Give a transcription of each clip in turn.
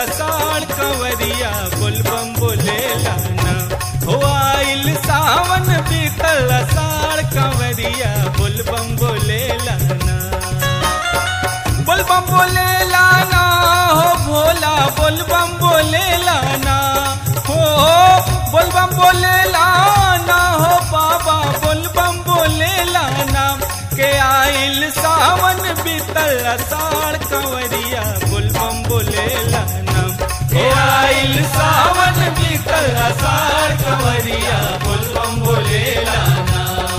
साड़ कंवरिया बोलबम बोले लाना हो आइल सावन बीतल साड़ कंवरिया बोलबम बोले लाना बोलबम बोले लाना हो भोला बोलबम बोले लाना हो बोलबम बोले लाना हो बाबा बोलबम बोले लाना के आइल सावन बीतल साड़ कंवरिया बोलबम बोले लाना के आइल सावन बीतल साड़ कंवरिया बोलबम बोले लाना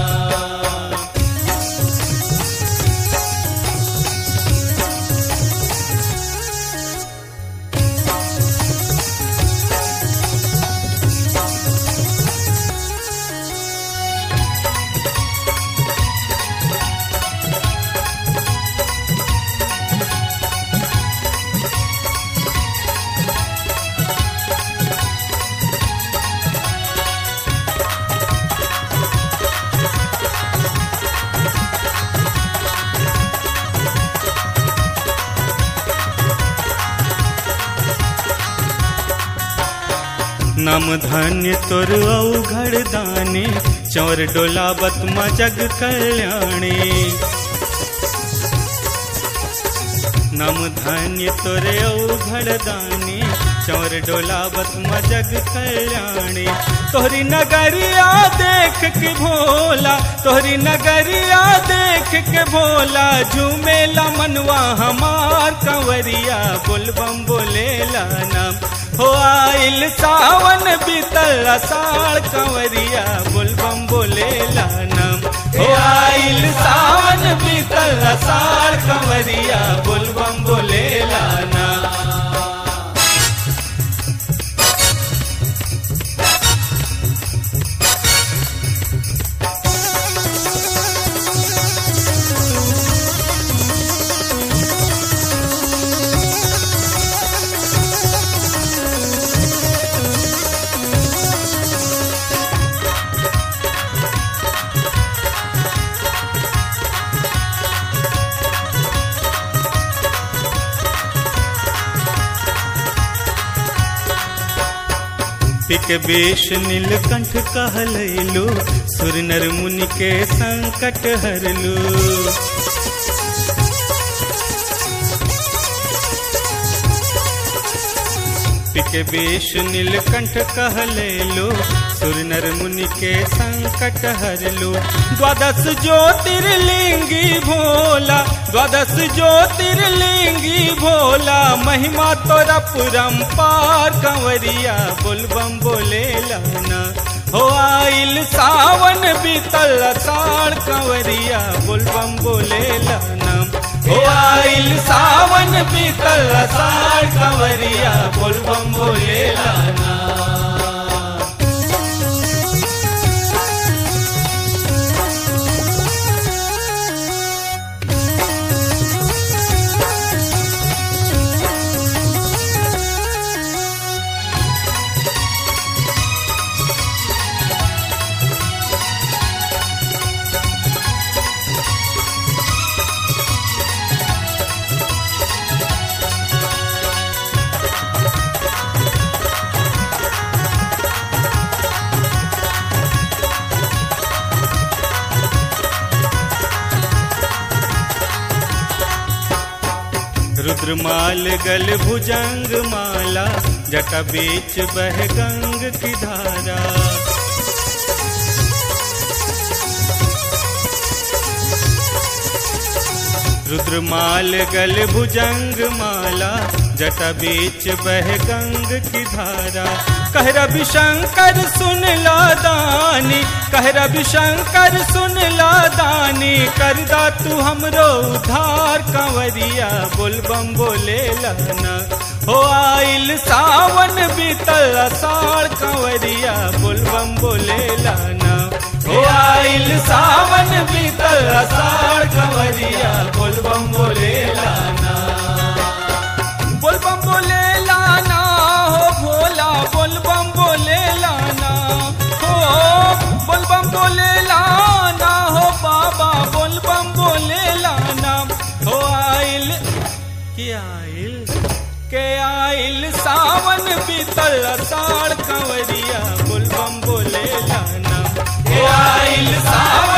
नम धन्य तोर औघड़ दाने चौर डोलावत म जग कल्याणे नम धन्य तोरे औघड़ दाने चौर डोलावत म जग कल्याणे तोहरी नगरिया देख के भोला तोहरी नगरिया देख के भोला झूमेला मनवा हमार कंवरिया बोलबम बोलेला नाम हो आइल सावन बीतल साड़ कंवरिया बोलबम बोलेला नाम हो आइल सावन बीतल साड़ कंवरिया बोलबम बोलेला नाम पिक बेश नीलकंठ कहलैलो सुर नर मुनि के संकट हरलो पिक बेश नीलकंठ कहलैलो सुर नर मुनि के संकट हरलो द्वादश ज्योतिर्लिंगी भोला द्वादश ज्योतिर्लिंगी भोला महिमा तोरा पुरंपार कंवरिया बोलबम बोले लाना हो आइल सावन बीतल साड़ कंवरिया बोलबम बोले लाना हो आइल सावन बीतल साड़ कंवरिया बोलबम बोले लाना रुद्रमाल गल भुजंग माला जटा बीच बह गंग की धारा रुद्रमाल गल भुजंग माला जटा बीच बह गंग की धारा कह रवि शंकर सुन ला दानी कह रवि शंकर सुन ला दानी कर दा तू हमरो उधार कंवरिया बोलबम बोले लाना हो आइल सावन बीतल साड़ कंवरिया बोलबम बोले लाना हो आइल सावन बीतल साड़ कंवरिया बोलबम बोले लाना बोलबम बोले लाना हो भोला बोलबम बोले लाना हो बोलबम बोले लाना हो बाबा बोलबम बोले लाना हो आइल के आइल के आइल आइल सावन बीतल अषाढ़ कंवरिया बोलबम बोले लाना हे आइल सावन